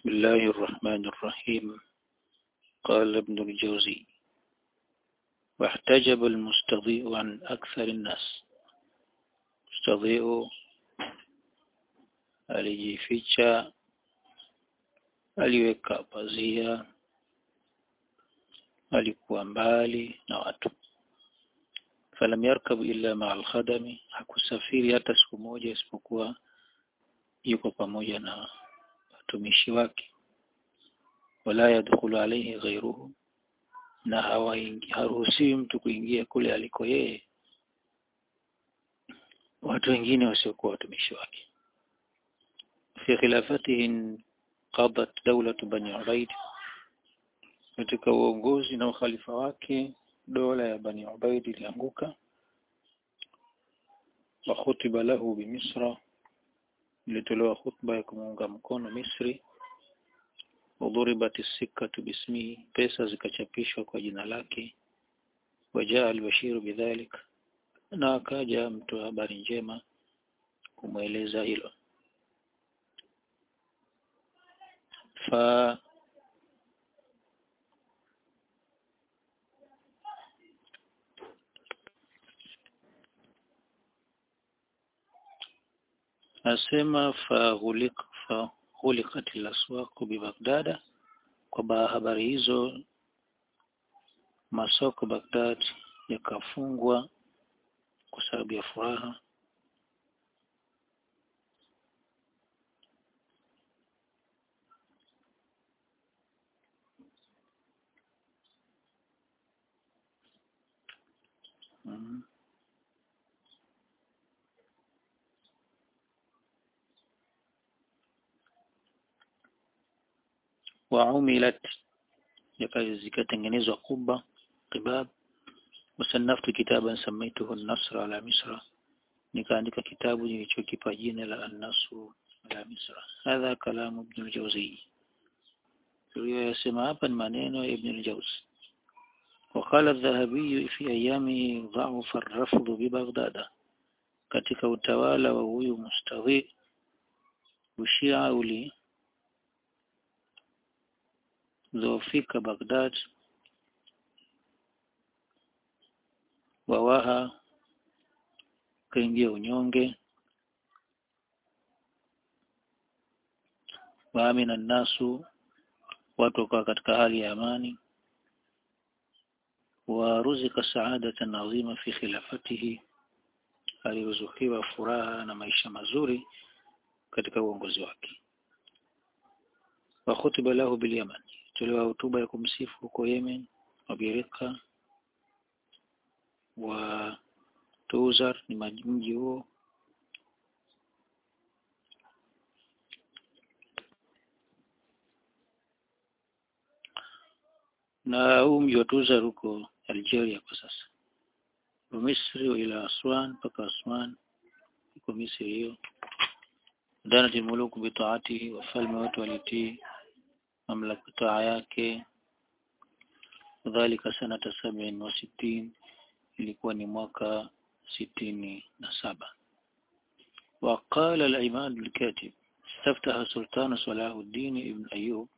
بسم الله الرحمن الرحيم قال ابن الجوزي واحتجب المستضيء عن أكثر الناس مستضيء alijificha aliweka pazia alikuwa mbali na watu falam yarkab illa maa alkhadami hakusafiri hata siku moja isipokuwa yuko pamoja na watumishi wake wala yadkhulu alayhi ghayruhu na hawaingi haruhusiwi mtu kuingia kule aliko yeye watu wengine wasiokuwa watumishi wake fi khilafatihi qadat dawlatu bani ubaid katika uongozi na ukhalifa wake dola ya bani ubaid ilianguka wa khutiba lahu bimisra ilitolewa khutba ya kumuunga mkono Misri udhuribat sikatu bismihi pesa zikachapishwa kwa jina lake wajaa al-bashir bidhalik na akaja mtu habari njema kumweleza hilo fa asema fahulik fahulikat laswaqu bibagdada kwa habari hizo masoko Baghdad yakafungwa kwa sababu ya furaha mm. وعملت zikatengenezwa kuba qibab wasanaftu kitaban samaituhu an-nasr ala misra nikaandika kitabu nilichokipa jina la an-nasr ala misra hadha kalamu ibn al-jawzi tuliyosema hapa ni maneno ya ibn al-jawzi وقال الذهبي في أيامه ضعف الرفض ببغداد katika utawala wa huyu mustadhi ushia uli zofika Baghdad wawaha kaingia unyonge waamina nasu watu wakawa katika hali ya amani waruzika saadatan adhima fi khilafatihi aliruzukiwa furaha na maisha mazuri katika uongozi wake wa khutiba lahu bil yaman tolewa hotuba ya kumsifu huko Yemen wabirika wa Tuzar ni mji huo na huu mji wa Tuzar huko Algeria kwa sasa wa Misri ila Aswan mpaka Aswan iko Misri hiyo danat muluku bitaatihi wafalme wote walitii mamlaka taa yake dhalika sanata sabini wa sitini ilikuwa ni mwaka sitini na saba وقال الإمام الكاتب استفتح سلطان صلاح الدين ابن أيوب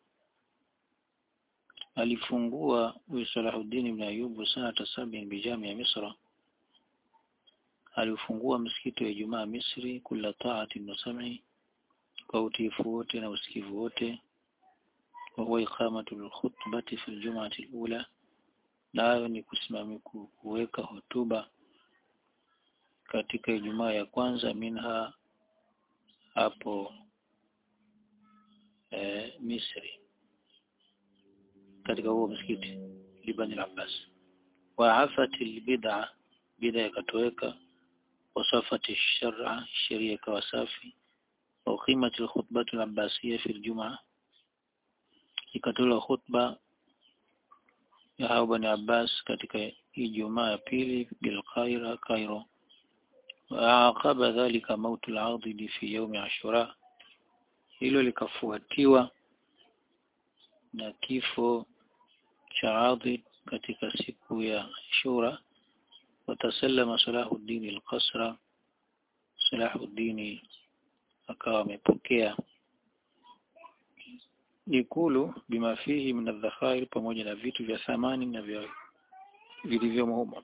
alifungua huyu Salahuddin ibn Ayyub sanata sabini bijami ya Misra alifungua msikiti wa Ijumaa Misri kula taati na sam'i kwa utiifu wote na usikivu wote وهو إقامة الخطبة في الجمعة الأولى nayo ni kusimamia kuweka hotuba katika Ijumaa ya kwanza minha hapo e, Misri katika huo msikiti Liban al-Abbas wa afati al-bid'a bid'a ikatoweka wasafati shar'a sheria ikawa safi wa qimati al-khutbatu al-abbasiyya fi al-jum'ah ikatolewa khutba ya hao Bani Abbas katika Ijumaa ya pili bil Qaira Cairo waaqaba dhalika mautu al-adid fi yawm Ashura hilo likafuatiwa na kifo cha Adid katika siku ya Ashura watasallama Salahuddin al-Qasra Salahuddin akawa amepokea ikulu bima fihi min adh-dhakhair pamoja na vitu vya thamani na vya vilivyomo humo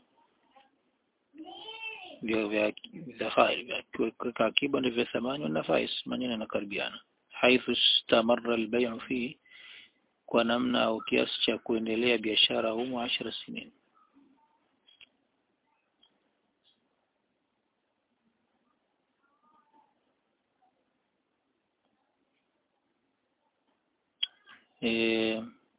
vya vya dhakhair vya kuweka akiba na vya thamani na nafais maneno yanakaribiana haithu istamarra al-bay'u fihi kwa namna au kiasi cha kuendelea biashara humo ashara sinin e,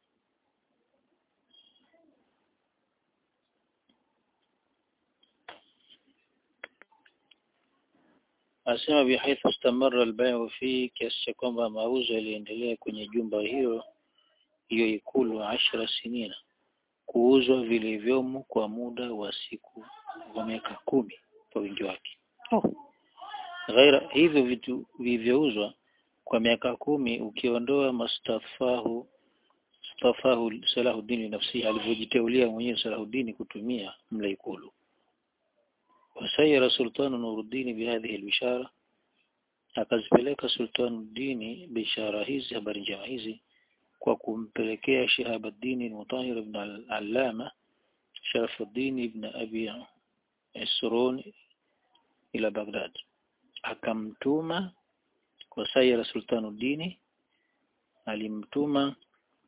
asema bihaithu istamarra al-bay'u fi kiasi cha kwamba mauzo yaliendelea kwenye jumba hilo hiyo ikulu ashara sinina kuuzwa vilivyomo kwa muda wa siku wa miaka kumi kwa wingi wake oh. ghaira hivyo vitu vilivyouzwa kwa miaka kumi ukiondoa mastafahu stafahu Salahuddin nafsi alivyojiteulia mwenyewe Salahuddin kutumia mla ikulu wasayara sultanu Nuruddin bihadhihi albishara akazipeleka sultanuddin bishara hizi habari njema hizi kwa kumpelekea Shihabuddin al-Mutahhir ibn al-Allama Sharafuddin ibn Abi Isrun ila Baghdad akamtuma kwa Sayyid Sultanuddin alimtuma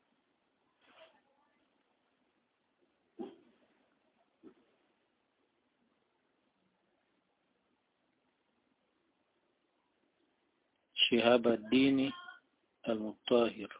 Shihabuddin al-Mutahhir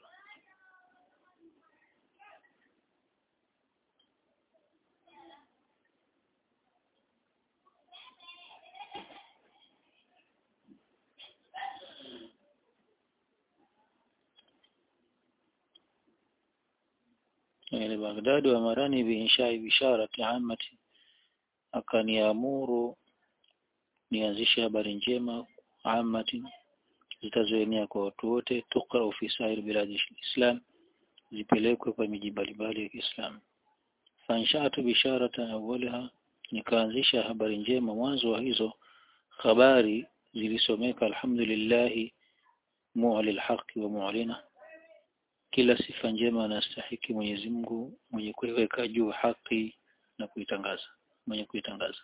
يعني بغداد وأمرني بإنشاء بشارة عامة akaniamuru nianzishe habari njema amati zitazoenea kwa watu wote tukra fi sair biladi islam zipelekwe kwa miji mbalimbali ya Kiislamu fanshatu bisharata awwalaha nikaanzisha habari njema mwanzo wa hizo habari zilisomeka alhamdulillah mu'li alhaqi wa mu'lina kila sifa njema anastahiki Mwenyezi Mungu mwenye kuiweka juu haki na kuitangaza mwenye kuitangaza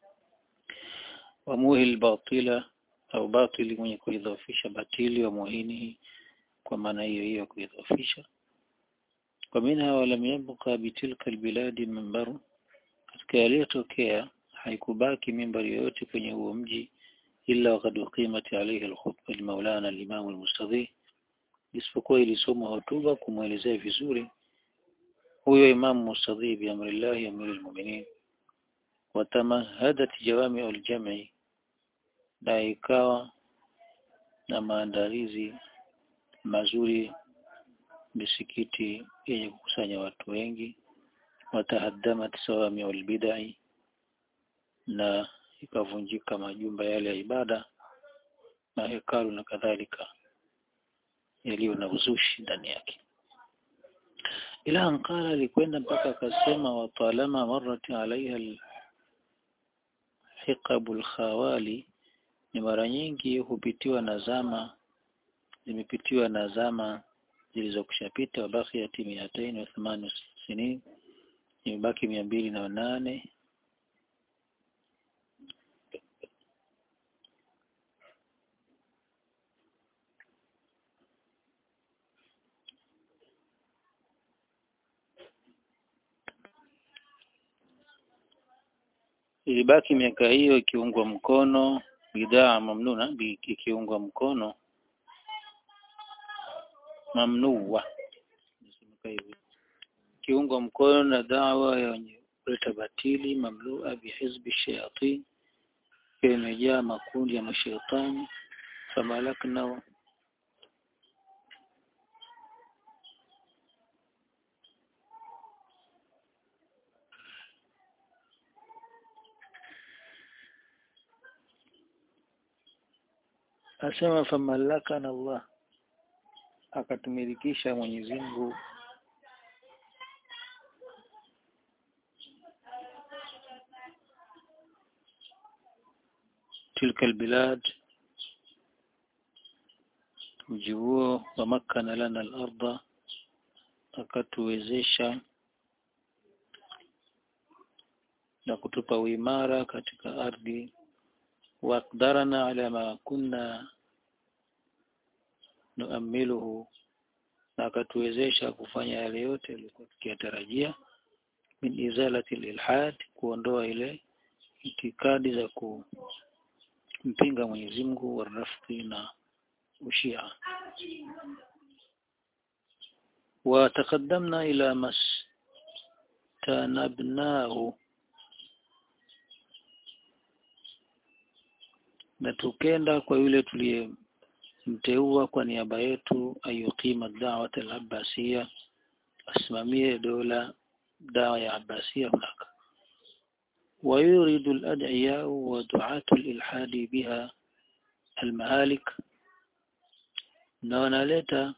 wa muhil batila au batili mwenye kuidhofisha batili wa muhini kwa maana hiyo hiyo kuidhofisha kwa minha walam yabqa bitilka albiladi mimbaru katika yaliyotokea haikubaki mimbari yoyote kwenye huo mji illa waqad uqimat alayhi alkhutba limaulana al-imam al-mustadhi isipokuwa ilisoma hotuba kumwelezea vizuri huyo imam mustadhi bi amrillahi amirul mu'minin watamahadat jawami al-jam'i na ikawa na maandalizi mazuri misikiti yenye kukusanya watu wengi watahaddamat sawami walbidai na ikavunjika majumba yale ya ibada na hekalu na kadhalika yaliyo na uzushi ndani yake ila ankala alikwenda mpaka akasema watalama marrat alaiha alhiqabul khawali ni mara nyingi hupitiwa na zama zimepitiwa na zama zilizokushapita wabakiyati miatain wa thamani sinin imebaki mia mbili na nane ilibaki miaka hiyo ikiungwa mkono bidhaa mamnuna ikiungwa mkono mamnuwa ikiungwa mkono na dawa ya wenye kuleta batili mamlua bihizbi shayatin imejaa makundi ya mashaitani famalakna asema famalaka na Allah akatumilikisha Mwenyezi Mungu tilka albilad mji huo wa makkana lana al-ardha akatuwezesha na kutupa uimara katika ardhi waqdarana ala ma kunna nuamiluhu na akatuwezesha kufanya yale yote yalikuwa tukiyatarajia min izalati ilhad kuondoa ile itikadi za kumpinga Mwenyezi Mungu warafiki na ushia وتقدمنا إلى ما استنبناه na tukenda kwa yule tuliyemteua kwa niaba yetu ayuqima da'wat al-abbasiyya asimamie dola dawa ya Abbasiyya hunaka ويريد الأدعياء ودعاة الإلحاد بها المهالك na wanaleta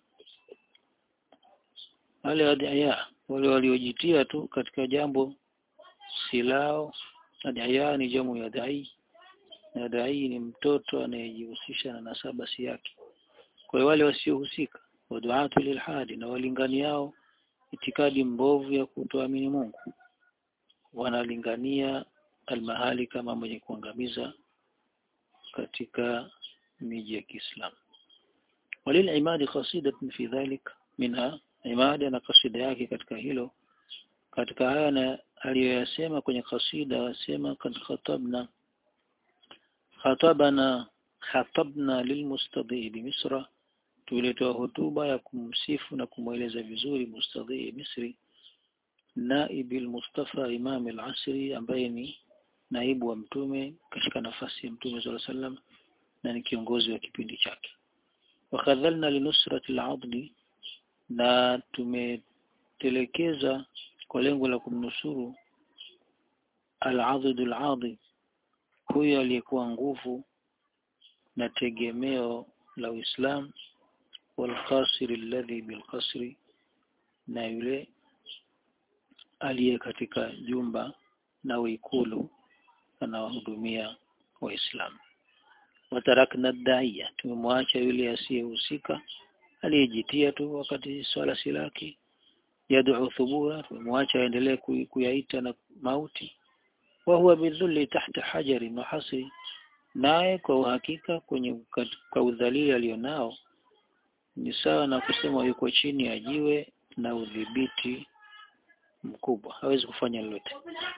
wale adhiya wale waliojitia tu katika jambo silao adhiya ni jamu ya dai na dai ni mtoto anayejihusisha na nasaba si yake kwa hiyo wale wasiohusika waduatu lilhadi na walinganiao itikadi mbovu ya kutoamini Mungu wanalingania almahali kama mwenye kuangamiza katika miji ya Kiislamu وللعماد قصيدة في ذلك منها عماد na kasida yake katika hilo katika haya na aliyoyasema kwenye kasida asema kad khatabna khatabana khatabna lilmustadhi bimisra tulitoa hotuba ya kumsifu na kumweleza vizuri mustadhi Misri naibi al-Mustafa Imam al-Asri ambaye ni naibu wa mtume katika nafasi ya mtume sallallahu alaihi wasallam na ni kiongozi wa kipindi chake wakhadhalna linusrati al-adli na tumetelekeza kwa lengo la kumnusuru al-adid al-adi huyo aliyekuwa nguvu na tegemeo la Uislamu والقاصر الذي بالقصر na yule aliye katika jumba na uikulu anawahudumia waislamu watarakna daiya tumemwacha yule asiyehusika aliyejitia tu wakati swala si lake yad'u thubura tumemwacha aendelee kuyaita na mauti wa huwa bidhulli tahta hajari wa hasri naye kwa uhakika kwenye kwa udhalili alionao ni sawa na kusema yuko chini ya jiwe na udhibiti mkubwa hawezi kufanya lolote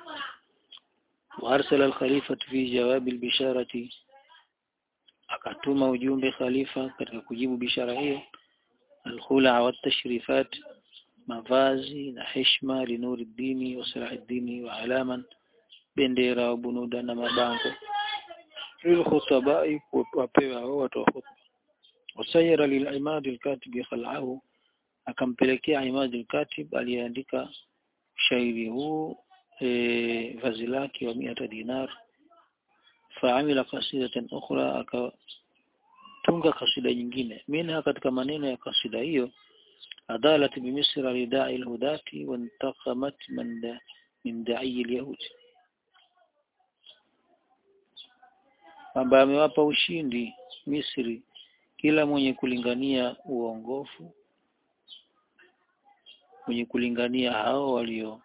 وارسل الخليفة في جواب البشارة akatuma ujumbe khalifa katika kujibu bishara hiyo alkhula wa tashrifat mavazi na heshima linuri dini wa salahi dini wa alaman bendera wa bunuda na mabango ili khutabai wapewa hao watu wa khutba wasayara lilimad alkatib khal'ahu akampelekea imad alkatib aliyeandika shairi huu e, vazi lake wa 100 dinar faamila qasidatan ukhra akatunga kasida nyingine minha katika maneno ya kasida hiyo adalat bimisra lidai alhudati wantaqamat man da, min da'i alyahudi kwamba amewapa ushindi Misri kila mwenye kulingania uongofu mwenye kulingania hao walio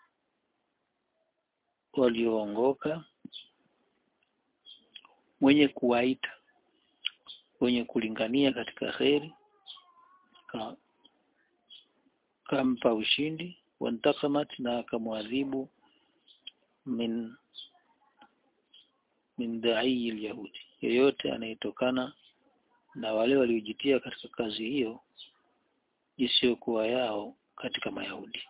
walioongoka mwenye kuwaita mwenye kulingania katika kheri ka, kampa ushindi wantakamat na akamwadhibu min min da'i alyahudi yeyote anayetokana na wale waliojitia katika kazi hiyo isiyokuwa yao katika mayahudi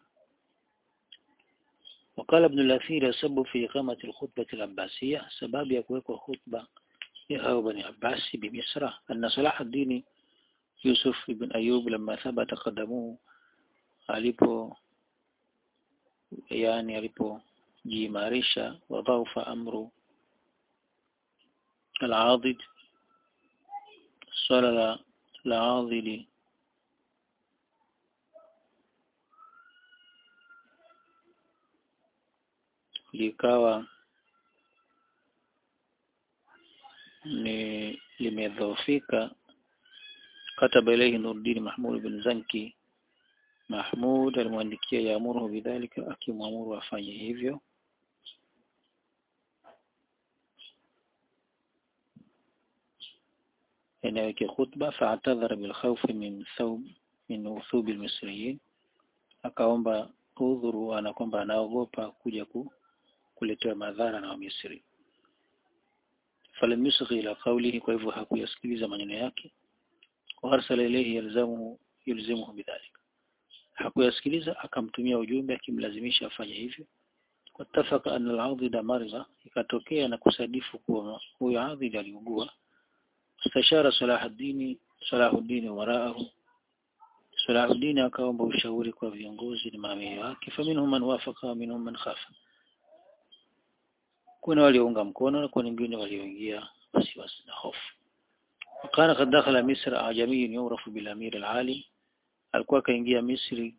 وقال ابن الأثير سبب في إقامة الخطبة العباسية سبب يكويك خطبة يا بني عباس بمصر أن صلاح الدين يوسف بن أيوب لما ثبت قدمه alipo yani alipojiimarisha wadhaufa amru al-adid swala la la adili likawa ni limedhoofika kataba ilayhi Nuruddin Mahmud bin Zanki Mahmud alimwandikia yaamuruhu bidhalika akimwamuru afanye hivyo inaweke khutba fa'tadhara bil khawf min thawb min uthub al misriyin akaomba udhuru ana kwamba anaogopa kuja ku, kuletewa madhara na Wamisri falam yusghi ila qawlihi kwa hivyo hakuyasikiliza maneno yake wa arsala ilayhi yalzamu yulzimuhu bidhalika hakuyasikiliza akamtumia ujumbe akimlazimisha afanye hivyo watafaka anna al-adhid marza ikatokea na kusadifu kuwa huyo adhid aliugua istashara salahuddin salahuddin waraahu salahuddin akaomba ushauri kwa viongozi na maamiri wake faminhum man wafaqa minhum man khafa kuna waliounga mkono na kuna wengine walioingia wasiwasi na hofu وكان قد دخل مصر أعجمي يعرف بالأمير العالي alikuwa kaingia Misri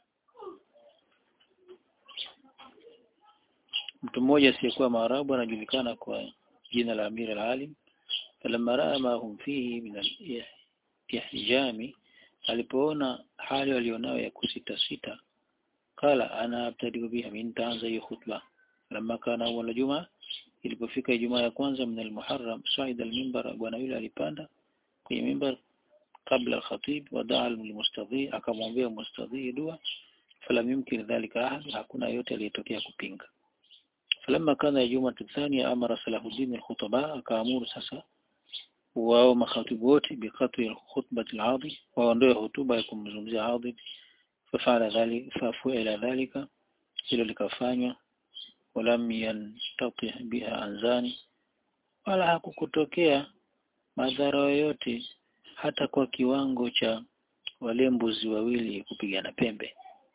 mtu mmoja asiyekuwa Maarabu anajulikana kwa jina la Amir al-Alim falamma raa ma hum fihi min al-ihjami alipoona hali walionayo ya kusita sita kala ana abtadiu biha min taanza hiyo khutba lamma kana awwal juma ilipofika Ijumaa ya kwanza min al-Muharram saida al-minbar bwana yule alipanda kwenye mimbar kabla al-khatib wadaa al-mustadhi akamwombea mustadhi dua falam yumkin dhalika ahad hakuna yote aliyetokea kupinga falamma kana juma thania amara salahuddin al-khutaba akaamuru sasa wao makhatibu wote biqat'i al-khutbati al-adi waondoe hotuba ya kumzungumzia adi fafala dhalika fafuila dhalika hilo likafanywa walam yantati biha anzani wala hakukutokea madhara yoyote hata kwa kiwango cha wale mbuzi wawili kupigana pembe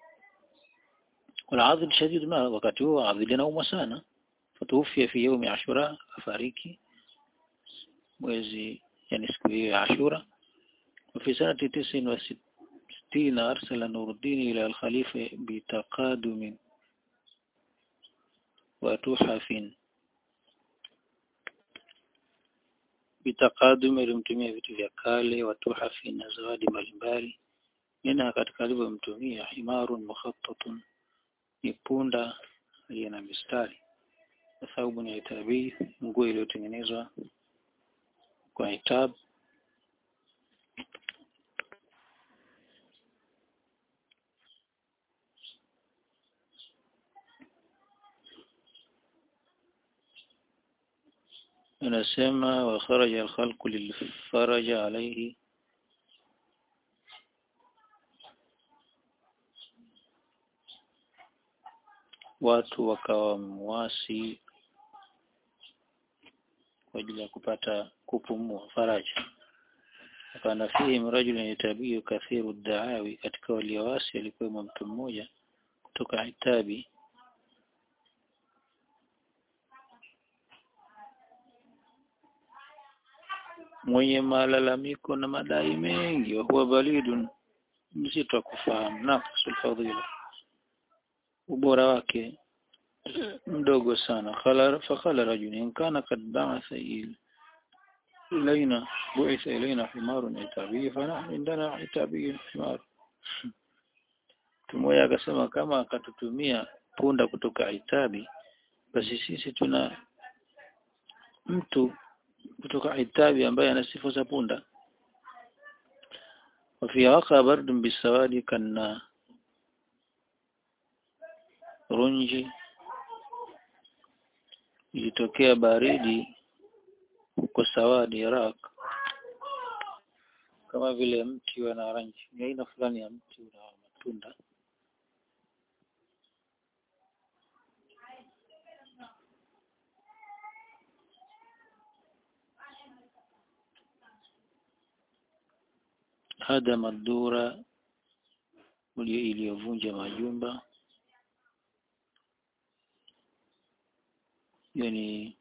wala adhib shadid na wakati huo adhib anaumwa sana fatuhufia fi yaumi ashura afariki mwezi yani siku hiyo ya ashura وفي سنة تسع وستين أرسل نور الدين إلى الخليفة بتقادم وتحف bitaqadum ilimtumia vitu vya kale watuhafi na zawadi mbalimbali nina katika alivyomtumia himarun mukhattatun ni punda aliye na mistari thaubu ni itabii nguo iliyotengenezwa kwa itab anasema wa kharaja al-khalqu lilfaraja alayhi watu wakawa mwasi kwa ajili ya kupata kupumua faraja kana fihi rajulun yatabiyu kathiru daawi katika waliowasi alikuwa mtu mmoja kutoka Itabi mwenye malalamiko na madai mengi wa huwa balidun mzito wa kufahamu naqsul fadhila ubora wake mdogo sana khala fakhala rajulin kana kad ba'atha ilaina bu'itha ilaina himarun itabi fanahnu indana itabi himar tumoja akasema kama akatutumia punda kutoka Itabi basi sisi tuna mtu kutoka Itabi ambaye ana sifa za punda وفي وقع برد بالسواد كان runji ilitokea baridi huko Sawadi Iraq kama vile mti wa naranji ni aina fulani ya mti una matunda hada madura iliyovunja majumba يعني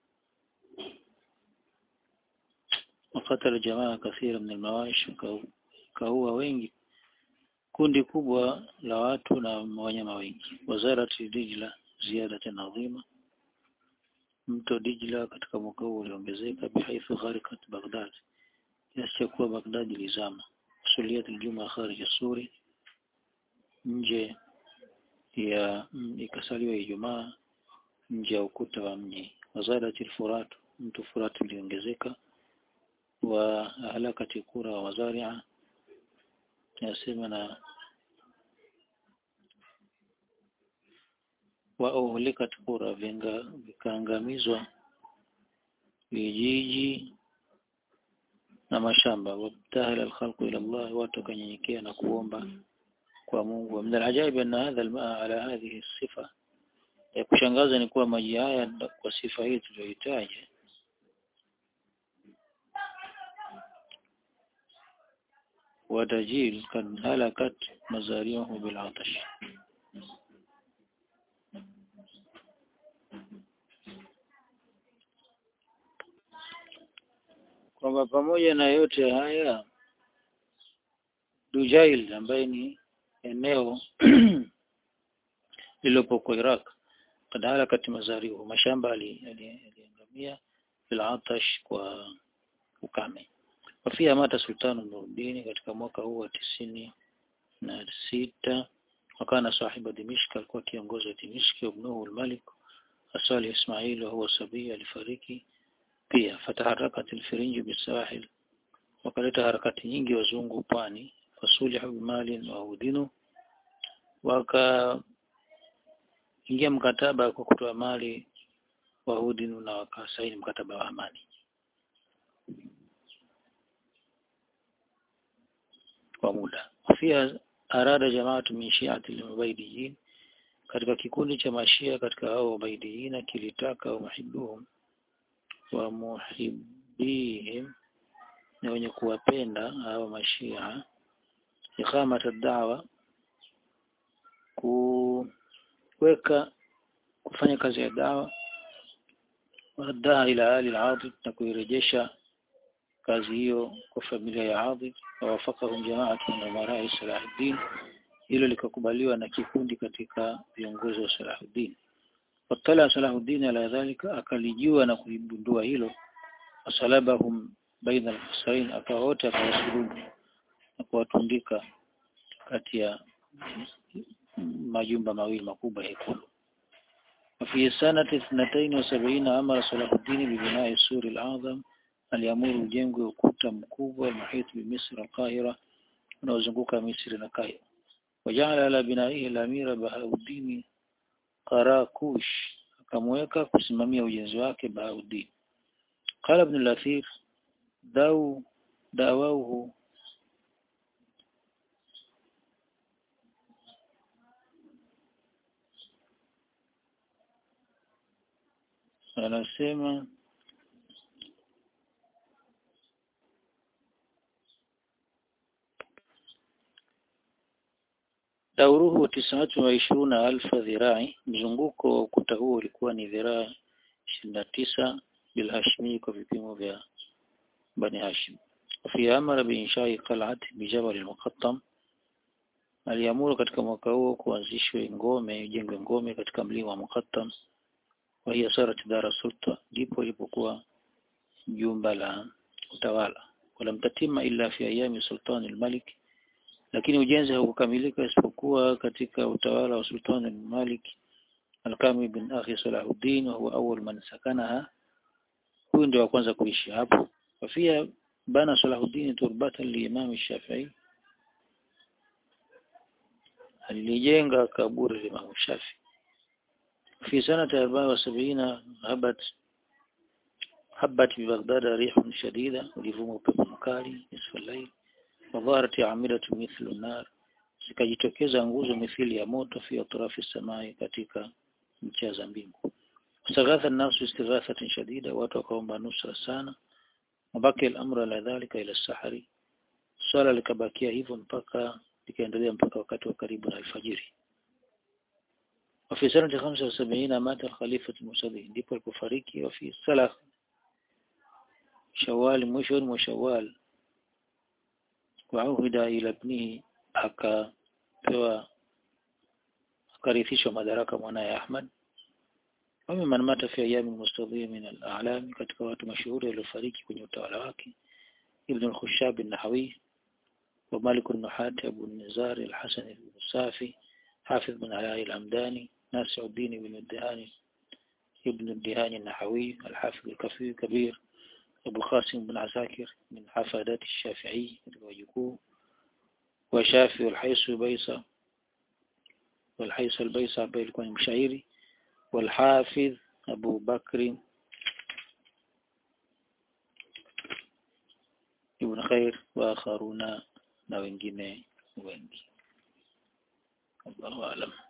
وقتل جماعة كثيرة من المواشي kaua wengi kundi kubwa la watu na wanyama wengi wazarati Dijla ziada adhima mto Dijla katika mwaka huu uliongezeka bihaithu gharikat Baghdad kiasi cha kuwa Baghdad ilizama suliyat aljuma kharij suri nje ya ikasaliwa Ijumaa nje ya ukuta wa mji wazadat alfurat mtu furat uliongezeka wa halakati kura wa mazaria yasema na wa uhlikat qura vinga vikaangamizwa vijiji na mashamba wabtahala alkhalqu ila Allah watu kanyenyekea na kuomba kwa Mungu min alajaib anna hadha almaa ala hadhihi sifa ya kushangaza ni kuwa maji haya kwa sifa hii tuliyohitaji ودجيل قد هلكت مزارعه بالعطش kwamba pamoja na yote haya Dujail ambaye ni eneo lililopo Iraq kad halakat mazarihu mashamba aliangamia bila atash kwa ukame wafia mata sultanu Nuruddin katika mwaka huu wa tisini na sita wakana sahiba Dimishk alikuwa kiongozi wa Dimishk ibnuhu al-Malik Asali Ismail huwa sabii alifariki pia fataharakat al-Firinji bisahil wakaleta harakati nyingi wazungu pwani fasulihu bimalin wa udinu waka ingia mkataba kwa kutoa mali wa udinu na wakasaini mkataba wa amani kwa muda pia arada jamaatu min shi'ati al-mubaidiyin katika kikundi cha mashia katika hao ubaidiina kilitaka wa muhibbuhum wa muhibbihim na wenye kuwapenda hao mashia iqamata da'wa kuweka kufanya kazi ya dawa wadaa ila ali al na kuirejesha kazi hiyo kwa familia ya Adhi wawafakahum jamaatu min umarai Salahuddin hilo likakubaliwa na kikundi katika viongozi wa Salahuddin watala Salahuddin ala dhalika akalijua na kuibundua hilo wasalabahum baina al-husayn akawote akawasulubu na kuwatundika kati ya majumba mawili makubwa ya ikulu وفي سنة اثنتين وسبعين أمر صلاح الدين ببناء السور الأعظم aliamuru ujengwe ukuta mkubwa muhit bi Misri al-Qahira unaozunguka Misri na Kairo wajala ala binaihi al-amira Bahauddin Qarakush akamweka kusimamia ujenzi wake Bahauddin qala ibn al-Athir dau dawauhu anasema dauruhu tisatu wa ishiruna alfa dhirai mzunguko wa ukuta huo ulikuwa ni dhiraa ishirini na tisa bilhashmi kwa vipimo vya bani hashim fi amara biinshai qal'ati bijabal al-muqattam aliamuru katika mwaka huo kuanzishwe ngome ijengwe ngome katika mlima wa Muqattam wa hiya sarat dara sulta ndipo ilipokuwa jumba la utawala wala mtatima illa fi ayami sultan al-malik lakini ujenzi haukukamilika isipokuwa katika utawala wa sultan al-malik al-Kami bin Akhi Salahuddin wa huwa awwal man sakanaha huyu ndio wa kwanza kuishi hapo wafia bana Salahuddin turbatan li Imam Shafi'i alijenga kaburi la Imam Shafi في سنة 74 هبت هبت ببغداد ريح شديدة ولفوم upepo mkali نصف الليل وظهرت عاملة مثل النار zikajitokeza nguzo mithili ya moto fi atrafi samai katika ncha za mbingu saghatha an-nasu istighathatan shadida watu wakaomba nusra sana mabaki al-amru ala dhalika ila sahari swala likabakia hivyo mpaka likaendelea mpaka wakati wa karibu na alfajiri وفي سنة 75 مات الخليفة المصلي ndipo alipofariki وفي سلخ شوال mwishoni mwa Shawwal wauhida ila ibnihi akapewa akarithishwa madaraka mwanaye Ahmad wame man mata fi ayami mustadhi min al-a'lam katika watu mashuhuri waliofariki kwenye utawala wake ابن الخشاب النحوي ومالك النحاة أبو النزار الحسن بن السافي حافظ بن علاء الأمداني ناصر الدين بن الدهاني ابن الدهاني النحوي الحافظ الكفي كبير أبو القاسم بن عساكر من حفادات الشافعي ويكو وشافي والحيس بيصة والحيس البيصة بيلكون المشاعري والحافظ أبو بكر ابن خير وآخرون na wengine wengi. Allahu a'lam.